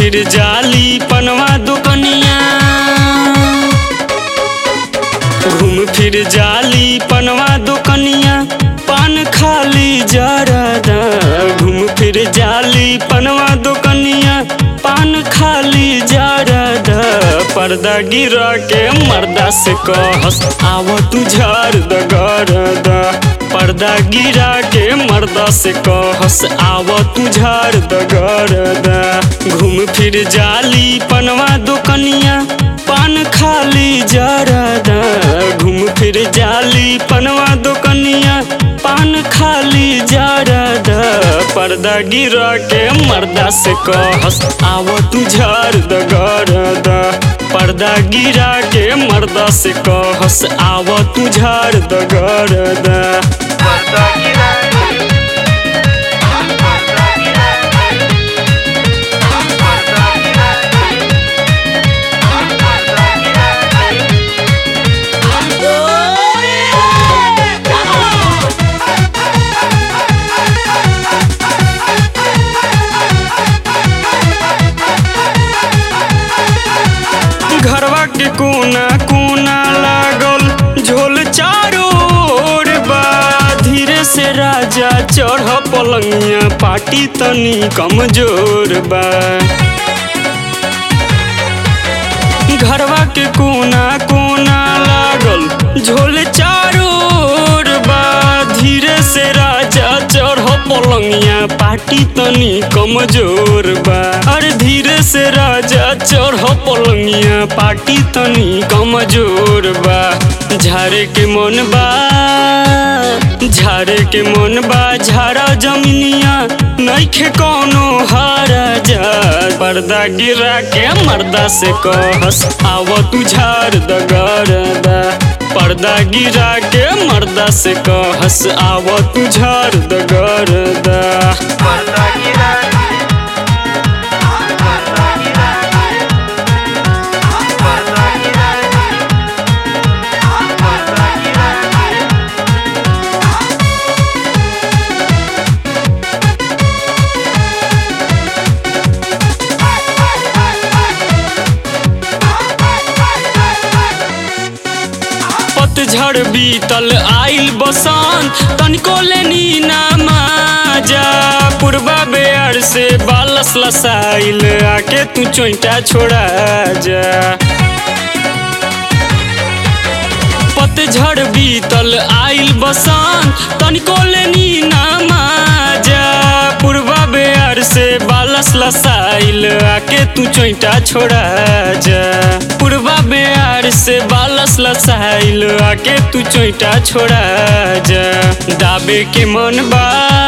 फिर जाली पनवा दुकनिया घूम फिर जाली पनवा दुकनिया पान खाली जरदा घूम फिर जाली पनवा दुकनिया पान खाली जरदा पर्दा गिरा के मर्दा से कहस आव तू झार दगरदा पर्दा गिरा के मर्दा से कहस आव तू झार दगरदा घूम फिर जाली पनवा दुकनिया पान खाली जरदा घूम फिर जाली पनवा दुकनिया पान खाली जरदा पर्दा गिरा के मर्दा से कहस आव तू झार दगरदा पर्दा गिरा के मर्दा से कहस आव तू झार दगरदा पर्दा गिरा पर्दा गिरा पर्दा गिरा पर्दा गिरा घरवा के कोना कोना लागल झोल चारो ओर बा धीरे से राजा चढ़ पलंगिया पाटी तनी कमजोर बा घरवा के कोना कोना लागल झोल चारो ओर बा धीरे से राजा चढ़ पलंगिया पाटी तनी कमजोर बा अरे धीरे से राजा चढ़ पलंगिया पाटी तनी कमजोर बा झारे के मन बा झारे के मन बा झारा जमीनिया नइखे कौनो हारा जा पर्दा गिरा के मर्दा से कहस आव तू झार दगरदा पर्दा गिरा के मर्दा से कहस आव तू झार दगरदा पर्दा गिरा पर्दा गिरा पर्दा गिरा पर्दा गिरा पतझड़ बीतल आइल बसंत तनिको लेनी ना माजा पूर्वा बेर से बालस लसाइल आके तू चोइटा छोड़ा जा पतझड़ बीतल आइल बसंत तनिको लेनी ना माजा पूर्वा बेर से बालस लसाइल आके तू चोइटा छोड़ा जा पूर्वा बेर से बालस लसाइल आके तू चोइटा छोड़ा जा दाबे के मन बा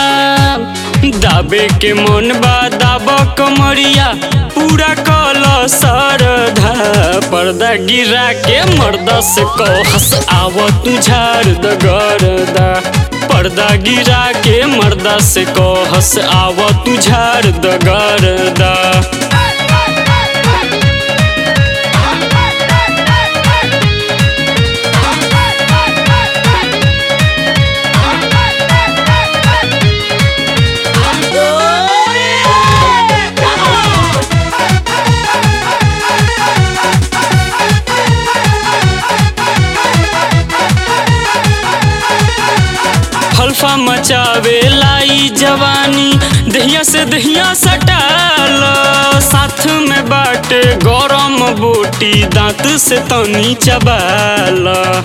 दाबे के मन बा दाब कमरिया पूरा कल सरधा पर्दा गिरा के मर्दा से कहस आव तू झार दगरदा पर्दा गिरा के मर्दा से कहस आव तू झार दगरदा हल्फा मचावे लाई जवानी दहिया से दहिया सटाल साथ में बाटे गरम बोटी दांत से तनी चबाल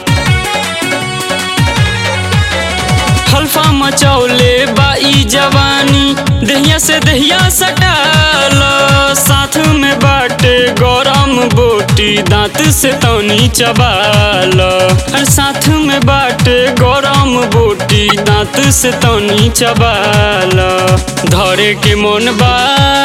हल्फा मचौले बाई जवानी दहिया से दहिया सटाल साथ में बाटे गरम बोटी दांत से तनी चबाल और साथ में बाटे गरम बोटी दांत से तनी चबाल धरे के मन बा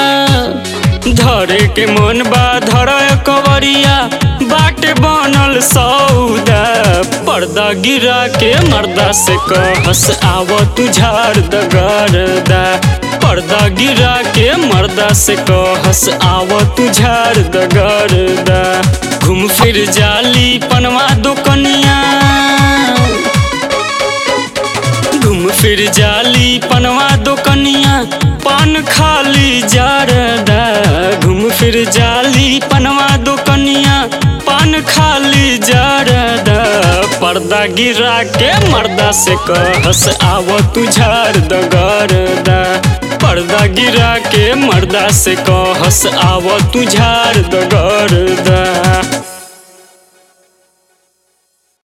धरे के मन बा धर कवरिया बाटे बनल सौदा पर्दा गिरा के मर्दा से कहस आव तू झार दगरदा पर्दा गिरा के मर्दा से कहस आव तू झार दगरदा घूम फिर जाली पनवा दुकनिया घूम फिर जाली पनवा दोकनिया पान खाली जारदा घूम फिर जाली पनवा दोकनिया पान खाली जारदा पर्दा गिरा के मर्दा से कहस आव तू झार दगरदा पर्दा गिरा के मर्दा से कहस आव तू झार दगरदा